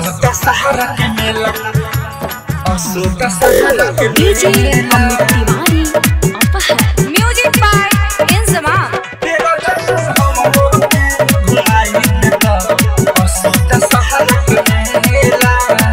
असोता सहारा के मेला असोता सहारा के डीजे अमित तिवारी अपहर म्यूजिक बाय इंजमाम तेरा जन्म हमरो घुमाई देता असोता सहारा के मेला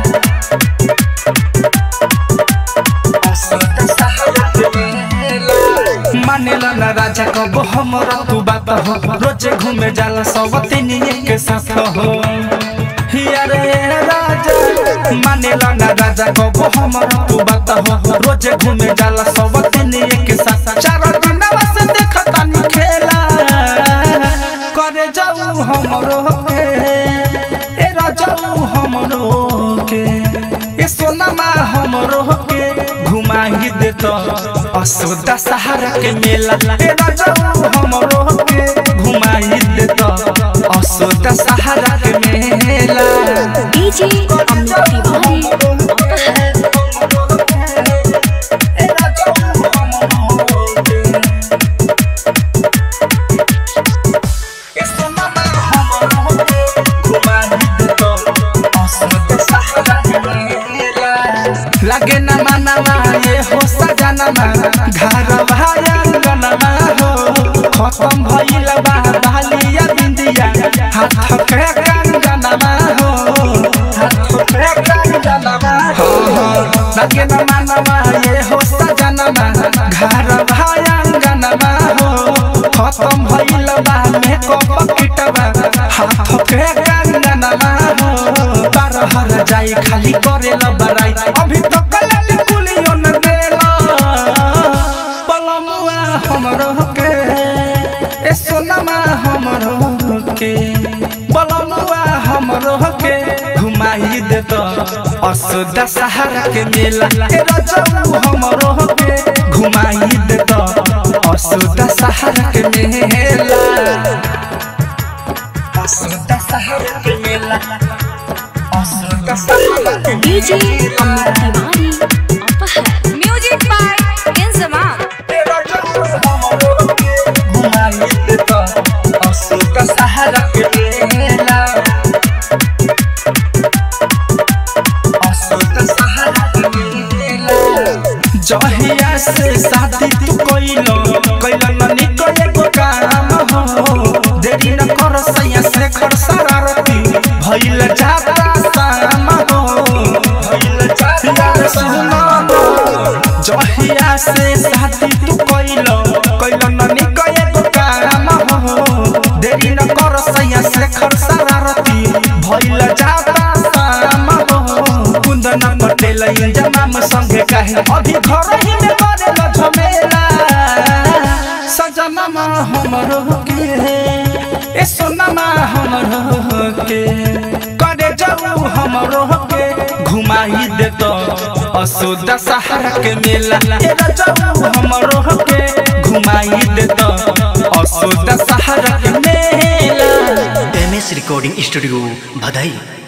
असोता सहारा के मेला मानेला ना राजा कब हमरा तू बात हो रोजे घूमे जाला सब तीनिए के साथ हो हिया रे राजा मानेला ना राजा कब हमरा तू बात हो रोजे घूमे जाला सब तीनिए के साथ चार दिनवा से देखता नी खेला करे जाऊ हमरो के ए राजाऊ हमरो के ए सोनामा हमरो के घुमाही देत असोदा सहारा के मेला ए राजाऊ हमरो के घुमाही देत असोदा सहारा के मेला डीजे अमित तिवारी अपहर लगे न मनवा ये हो सजनमा घर भाया गनमा हो खत्म भइल बा बालिया बिंदिया हाथ के कंगनमा हो हाथ के कंगनमा हो लगे न मनवा ये हो सजनमा घर भाया गनमा हो खत्म भइल बा मेकअप किटवा हाथ के कंगनमा हो बार हर जाई खाली करेला बराई अभी तो कलल कुलियो न देला पलमुआ हमरो के ए सोनमा हमरो के पलमुआ हमरो के घुमाई दे तो असोदा सहारा के मेला ए रजऊ हमरो के घुमाई दे तो असोदा सहारा के मेला असोदा सहारा के मेला असोदा सहारा के डीजे अमित तिवारी अपहर म्यूजिक बाय इंजमाम तेरा जन्म हमरो के घुमाई देता असोदा सहारा के मेला असोदा सहारा के मेला जहिया से शादी तू कइलो कइलो न निको एगो काम हो देरी न कर सैया से खर शरारती भइल जाता शाम हो भइल जाता सुनो जहिया से शादी तू कइलो कइलो न निको एगो काम हो देरी न कर सैया से खर शरारती भइल जाता शाम हो कुंदन पटेल इंजमाम संगे कहे अभी घर ही में करेल झमेला सजनमा हमरो के ए सोनमा हमरो के करे जाऊ हमरो के घुमाई दे तो असोदा सहारा के मेला ए जाऊ हमरो के घुमाई दे तो असोदा सहारा के मेला एम एस रिकॉर्डिंग स्टूडियो भदई